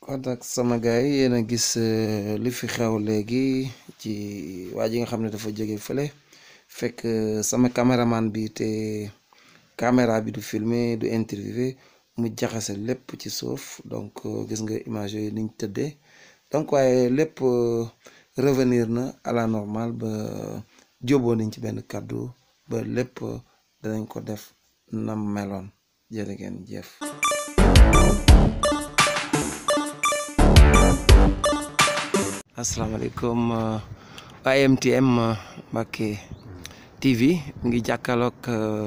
kon nag sama gars yi yéen a gis li fi xew léegi ci waa ji nga xam ne dafa jóge fële fekk sama caméraman bi te caméra bi du filmer du interviewé mu jaxase lépp ci suuf donc gis nga image yooyu niñ tëddee donc waaye lépp revenir na à la normale ba jóboo nañ ci benn kàddu ba lépp danañ ko def nam meloon jërë ngeen jëf asalaamaaleykum waa MTM Mbacke TV mi ngi jàkkaarloog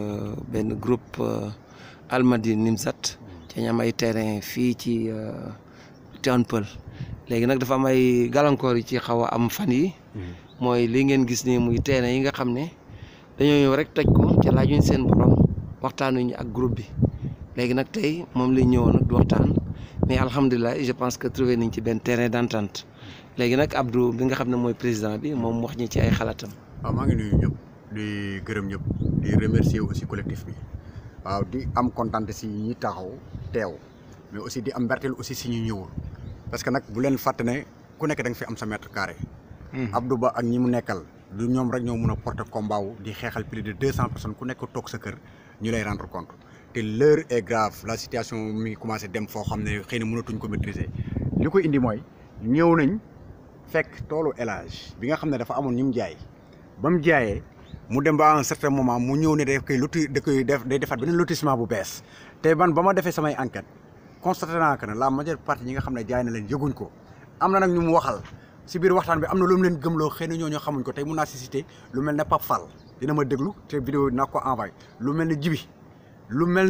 benn groupe Almadies Nimzat ci ñam ay terrain fii ci Tivaouane Peulh léegi nag dafa am ay gàllankoor yi ci xaw a am fan yi mooy li ngeen gis ni muy terrain yi nga xam ne dañoo ñëw rek toj ko ci laajuñ seen borom waxtaanuñu ak groupe bi léegi nag tey moom lañ ñëwoon nag du waxtaan mais alhamdulilah je pense que trouvé nañ ci benn terrain d'entente léegi nag Abdou bi nga xam ne mooy président bi moom wax ñi ci ay xalaatam. waaw maa ngi nuyu ñëpp di gërëm ñëpp di remercier aussi collectif bi waaw di am kontaan si ñi taxaw teew mais aussi di am mberteel aussi si ñu ñëwul parce que nag bu leen fàtte ne ku nekk da nga fi am sa mètre carré. Abdou Ba ak ñi mu nekkal du ñoom rek ñoo mun a porter combat wu di xeexal plus de deux cent personnes ku nekk toog sa kër ñu lay rendre compte te l'heure est grave la situation mi ngi commencé dem foo xam ne xëy na mënatuñ ko maîtriser li ko indi mooy ñëw nañ. fekk toolu élage bi nga xam ne dafa amoon ñu mu jaay ba mu jaayee mu dem ba à un certain moment mu ñëw ne daf koy loti da koy def day defaat beneen lotissement bu bees te man ba ma defee samay enquête constaté naa que ne la majeure partie ñi nga xam ne jaay na leen yëguñ ko am na nag ñu mu waxal si biir waxtaan bi am na lu mu leen gëmloo xëy na ñoo ñoo xamuñ ko tey mun naa si cité lu mel ne Pape Fall dina ma déglu te vidéo dinaa ko envoyé lu mel ne Jibi lu mel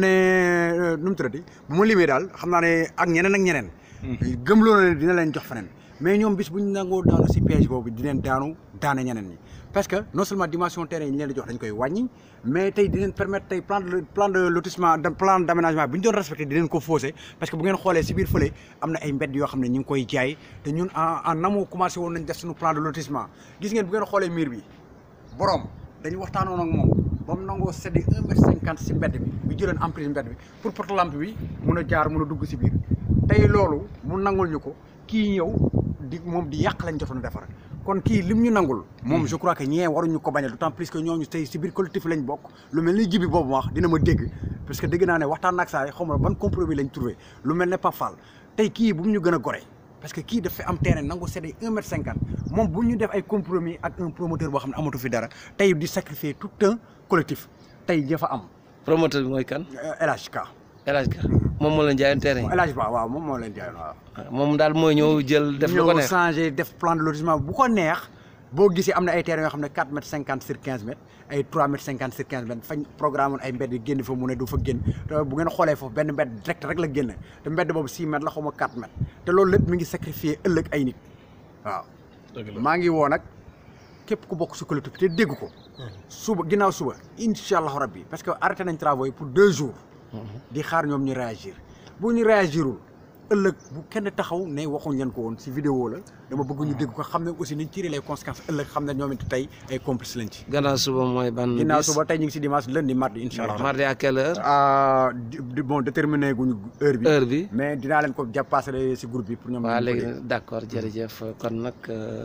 ne nu mu tuddati bu ma limee daal xam naa ne ak ñeneen ak ñeneen gëmloo na ne dina leen jox feneen mais ñoom bis bu ñu nangoo daanu si piège boobu di leen daanu daane ñeneen ñi parce que non seulement dimension terrain yi ñu leen di jox dañ koy wàññi mais tey di leen permettre tey plan de plan de lotissement plan d' aménagement bi ñu doon respecté di leen ko faussé parce que bu ngeen xoolee si biir fële am na ay mbedd yoo xam ne ñu ngi koy jaay te ñun en en amont commencé woon nañ def suñu plan de lotissement gis ngeen bu ngeen xoolee mur bi borom dañu waxtaanoon ak moom ba mu nangoo séddee un mètre cinquante si mbedd bi bi jëloon emprise mbedd bi pour porte lampe bi mun a jaar mun a dugg si biir tey loolu mu nangul ñu ko kii ñëw di moom di yàq lañ jotoon defar kon kii lim ñu nangul moom je crois que ñee waruñu ko bañal d'autant plus que ñooñu tey si biir collectif lañ bokk lu mel ni jibi boobu wax dina ma dégg parce que dégg naa ne waxtaan ak saa yi xaw ma ban compromis lañ trouvé lu mel ne Pape Fall tey kii bu mu ñu gën a gore parce que kii dafa am terrain nangu séddee un mètre cinquante moom bu ñu def ay compromis ak un promoteur boo xam ne amatu fi dara tey di sacrifier tout un collectif tey dafa am promoteur bi mooy kan. LHK. LHK moom moo leen jaayoon terrain yi. LHK waaw moom moo leen jaayoon waaw. moom daal mooy ñëw jël def lu ko neex ñëw changé def plan de lotissement bu ko neex boo gisee am na ay terrain yoo xam ne 4 mètres 50 sur 15 mètres ay 3 mètres 50 sur 15 mètres fañ programme ay mbedd yi génn fa mu ne du fa génn te bu ngeen xoolee foofu benn mbedd direct rek la génn te mbedd boobu 6 mètres la xaw ma 4 mètres te loolu lépp mi ngi sacrifier ëllëg ay nit waaw. maa ngi woo nag képp ku bokk si collectif te dégg ko. suba ginnaaw suba incha allah rabbi parce que arrêté nañ travaux yi pour deux jours. di xaar ñoom ñu réagir bu ñu réagirul ëllëg bu kenn taxaw ne waxuñ leen ko woon si vidéo la dama bëgg ñu dégg ko xam ne aussi niñ tiré les conséquences ëllëg xam ne ñoom it tey ay complices lañ ci. gannaaw suba mooy ban. ginnaaw suba tey ñu ngi si dimanche lundi mardi incha allah. mardi à quelle heure. ah di bon déterminé guñu heure bi. heure bi mais dinaa leen ko jàppaasale si groupe bi pour ñoom. waaw léegi d' accord jërëjëf kon nag.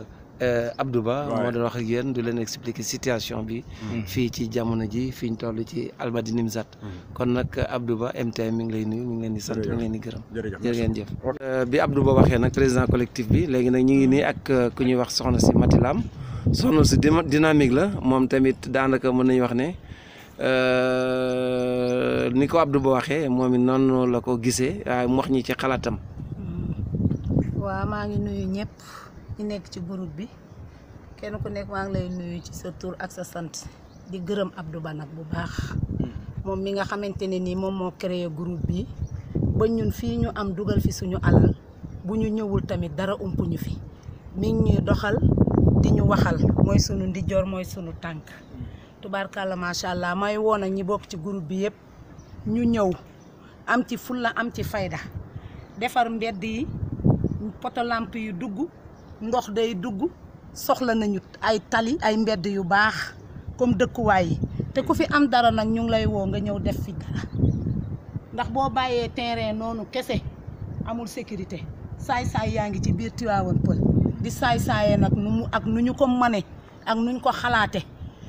Abdou Ba moo doon wax ak yéen du leen expliquer situation bi fii ci jamono ji fi ñu toll ci Almadies Nimzat kon nag Abdou Ba MTM mi ngi lay nuyu mi ngi leen di sant mi ngi leen di gërëm jërë ngeen jëf bi Abdou Ba waxee nag président collectif bi léegi nag ñu ngi nii ak ku ñuy wax soxna si Matilam soxna si dynamique la moom tamit daanaka mën nañu wax ne ni ko Abdou Ba waxee moom it noonu la ko gisee waaye mu wax ñi ci xalaatam waaw maa ngi nuyu ñëpp ñi nekk ci groupe bi kenn ku nekk maa ngi lay nuyu ci sa tur ak sa sant di gërëm Abdou Ba nag bu baax moom mi nga xamante ne nii moom moo créé groupe bi ba ñun fii ñu am dugal fi suñu alal bu ñu ñëwul tamit dara ump ñu fi mi ngi ñuy doxal di ñu waxal mooy sunu ndijoor mooy sunu tànk tubaarkàlla macha allah may woon ak ñi bokk ci groupe bi yëpp ñu ñëw am ci fulla am ci fayda defar mbedd yi poto lamp yi dugg ndox day dugg soxla nañu ay tali ay mbedd yu baax comme dëkkuwaay yi te ku fi am dara nag ñu ngi lay woo nga ñëw def fi dara ndax boo bàyyee terrain noonu kese amul sécurité saay-saay yaa ngi ci biir Tivaouane Peulh di saay-saayee nag nu mu ak nu ñu ko mane ak nuñ ko xalaate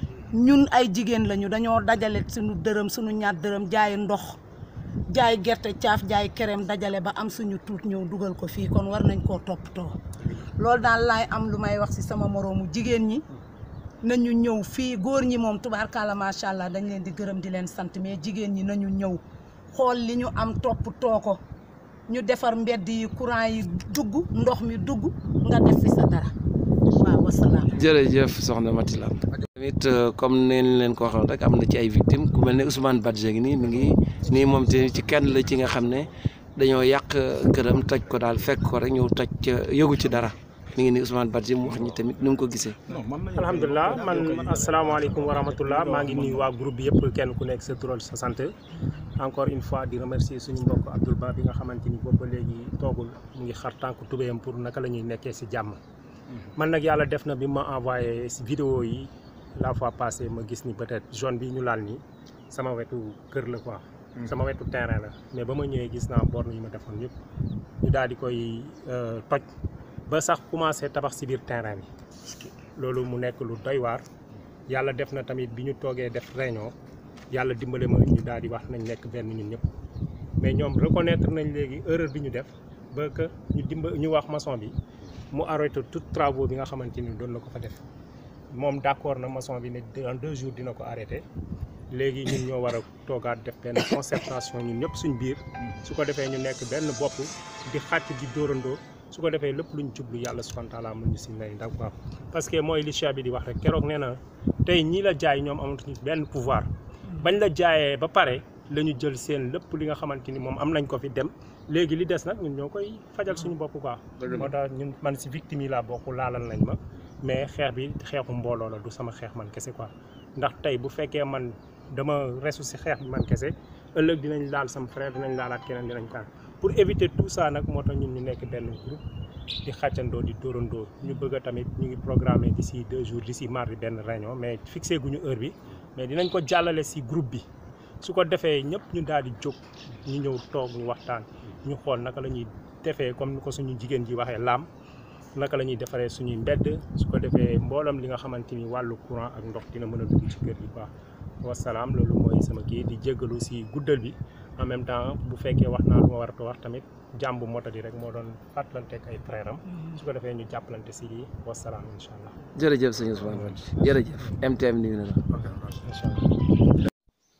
ñun ay jigéen lañu dañoo dajale suñu dërëm suñu ñaar dërëm jaay ndox jaay gerte caaf jaay kerem dajale ba am suñu tuut ñëw dugal ko fii kon war nañ koo toppatoo loolu daal laay am lu may wax ci sama moroomu jigéen ñi nañu ñëw fii góor ñi moom tubaarkalla macha allah dañ leen di gërëm di leen sant mais jigéen ñi nañu ñëw xool li ñu am toppatoo ko ñu defar mbedd yi courant yi dugg ndox mi dugg nga def fi sa dara waaw wasalaam. jërëjëf soxna Mati Lam tamit comme neen leen ko waxoon rek am na ci ay victimes ku mel ne Ousmane Badji ngi nii mi ngi nii moom te ci kenn la ci nga xam ne dañoo yàq këram toj ko daal fekk ko rek ñëw toj yëgu ci dara mi ngi nii Ousmane Badji mu wax ñi tamit ni mu ko gisee. alhamdulilah man asalaamaaleykum wa rahmatullah maa ngi nuyu waa groupe bi yëpp kenn ku nekk sa tural sa sant encore une fois di remercier suñu mbokk Abdoul Ba bi nga xamante ni boobu ba léegi toogul mu ngi xar tànk tubéyam pour naka la ñuy nekkee si jàmm. man nag yàlla def na bi ma envoyé si vidéo yi la fois passée ma gis ni peut-être zone bi ñu laal nii sama wetu kër la quoi. sama wetu terrain la mais ba ma ñëwee gis naa borne yi ma defoon yëpp ñu daal di koy toj ba sax commencé tabax si biir terrain bi loolu mu nekk lu doy waar yàlla def na tamit bi ñu toogee def réunion yàlla dimbale ma ñu daal di wax nañ nekk benn ñun ñëpp mais ñoom reconnaître nañ léegi erreur bi ñu def ba que ñu dimba ñu wax maçon bi mu arrêté tout travaux bi nga xamante ni doon na ko fa def moom d'accord na maçon bi ne en deux jours dina ko arrêté léegi ñun ñoo war a toogaat def benn concertation ñun ñëpp suñ biir su ko defee ñu nekk benn bopp di xàcc di dóorandoo su ko defee lépp luñ jublu yàlla subhanahu wa taala mën ñu si may ndax quoi parce que mooy li cheikh bi di wax rek keroog nee na tey ñii la jaay ñoom amatuñu benn pouvoir bañ la jaayee ba pare la ñu jël seen lépp li nga xamante ni moom am nañ ko fi dem léegi li des nag ñun ñoo koy fajal suñu bopp quoi moo tax ñun man si victime yi laa bokk laalal nañ ma mais xeex bi xeexu mbooloo la du sama xeex man kese quoi ndax tey bu fekkee man dama resu si xeex bi man kese ëllëg dinañ laal sama frère dinañ laalaat keneen dinañ kaan pour éviter tout ça nag moo tax ñun ñu nekk benn groupe di xàccandoo di dóorandoo ñu bëgg a tamit ñu ngi programmé d'ici deux jours d'ici mardi benn réunion mais fixé guñu heure bi mais dinañ ko jàllale si groupe bi su ko defee ñëpp ñu daal di jóg ñu ñëw toog ñu waxtaan ñu xool naka la ñuy defee comme ni ko suñu jigéen ji waxee laam naka la ñuy defaree suñuy mbedd su ko defee mboolam li nga xamante ni wàllu courant ak ndox dina mën a dugg ci kër gi quoi wasalaam loolu mooy sama kii di jéggalu si guddal bi en même temps bu fekkee wax naa lu ma war a wax tamit jàmbu moto di rek moo doon fàttalanteeg ay frère am su ko defee ñu jàppalante si lii wasalaam incha allah. jërëjëf sëñ Ousmane Badji jërëjëf MTM nuyu na la. incha allah.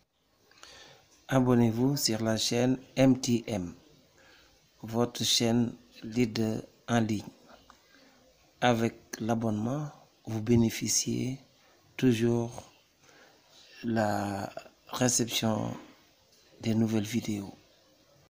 Abonnez-vous sur la chaîne MTM, votre chaîne leader en ligne. Avec l'abonnement, vous bénéficiez toujours la réception des nouvelles vidéos.